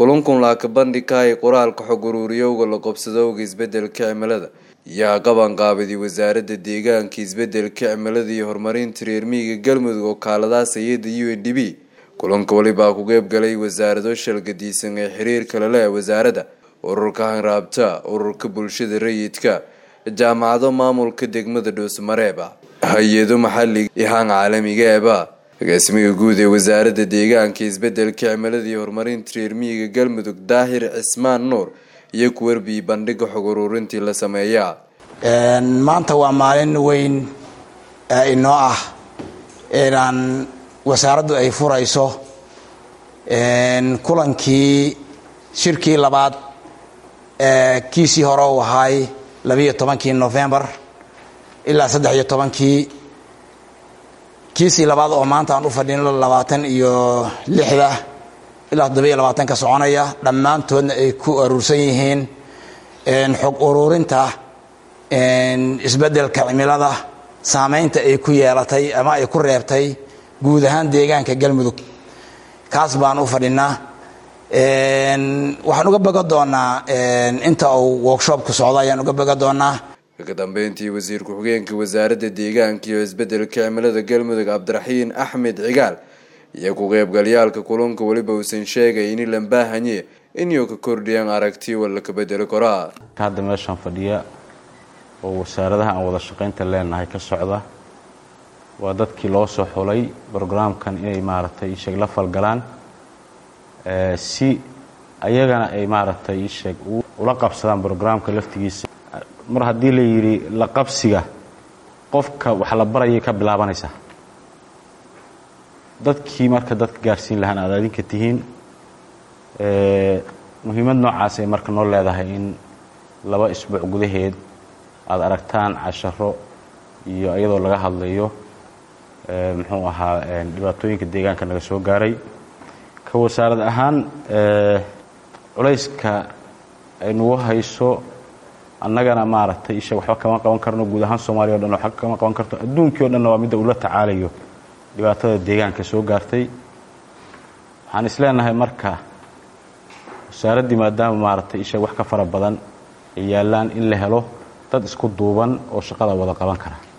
kulankun laaka bandhigkahay qoraalka xog uruuriyowga la qobsadowga isbedelka cimilada yaa qabanqaabiday wasaaradda deegaanka isbedelka cimilada iyo horumarinta reer miyiga galmudug oo kaaladaas hay-adda u n d b kulanka walibaa ku qeybgalay wasaarado shalgadiisan ee xiriirka lale wasaaradda ururka hanraabta ururka bulshada rayidka jaamacado maamulka degmada dhuusmareeba hay-ado maxaliga iyo haan caalamiga eba agaasimiga guud ee wasaaradda deegaanka isbedelka cimilada iyo horumarinta reer miyiga galmudug daahir cismaan nuur iyo ku warbiyey bandhiga xog uruurintii la sameeyaa maanta waa maalin weyn inoo ah inaan wasaaraddu ay furayso kulankii shirkii labaad kiisii hore uu ahaay labiiyo tobankii novembar ilaa saddex iyo tobankii kiisii labaad oo maanta aan u fadhino labaatan iyo lixda ilaa toddobiyo labaatanka soconaya dhammaantoodna ay ku aruursan yihiin xog uruurinta isbeddelka cimilada saameynta ay ku yeelatay ama ay ku reebtay guud ahaan deegaanka galmudug kaas baan u fadhinaa waxaan uga boga doonaa inta uu workshopku socdo ayaan uga boga doonaa ka dambeyntii wasiir ku-xigeenka wasaaradda deegaanka iyo isbedelka cimilada galmudug cabdiraxiin axmed cigaal iyo ku-qeybgalyaalka kulanka weliba uusan sheegay ini lambaahanye inuu ka kordhiyaan aragti wala ka bedeli karaa hadda meeshaan fadhiya oo wasaaradaha aan wada shaqaynta leenahay ka socda waa dadkii loo soo xulay brograamkan inay maaragtay isheeg la falgalaan si ayagana ay maaragtay isheeg ula qabsadaan brograamka laftigiisa mar haddii la yidhi la qabsiga qofka wax la barayay ka bilaabanaysaa dadkii marka dadka gaarsiin lahaan aad adinka tihiin muhiimad noocaas ay marka noo leedahay in laba isbuuc gudaheed aada aragtaan casharo iyo iyadoo laga hadlayo muxuu ahaa dhibaatooyinka deegaanka naga soo gaaray ka wasaarad ahaan culayska ay nagu hayso annagana maaragtay isha waxba kama qaban karno guud ahaan soomaaliya o dhan waxba kama qaban karto adduunkii o dhanna waa midda ula tacaalayo dhibaatada deegaanka soo gaartay waxaan isleenahay marka wasaaraddii maadaama maaragtay isha wax ka fara badan ay yaallaan in la helo dad isku duuban oo shaqada wada qaban kara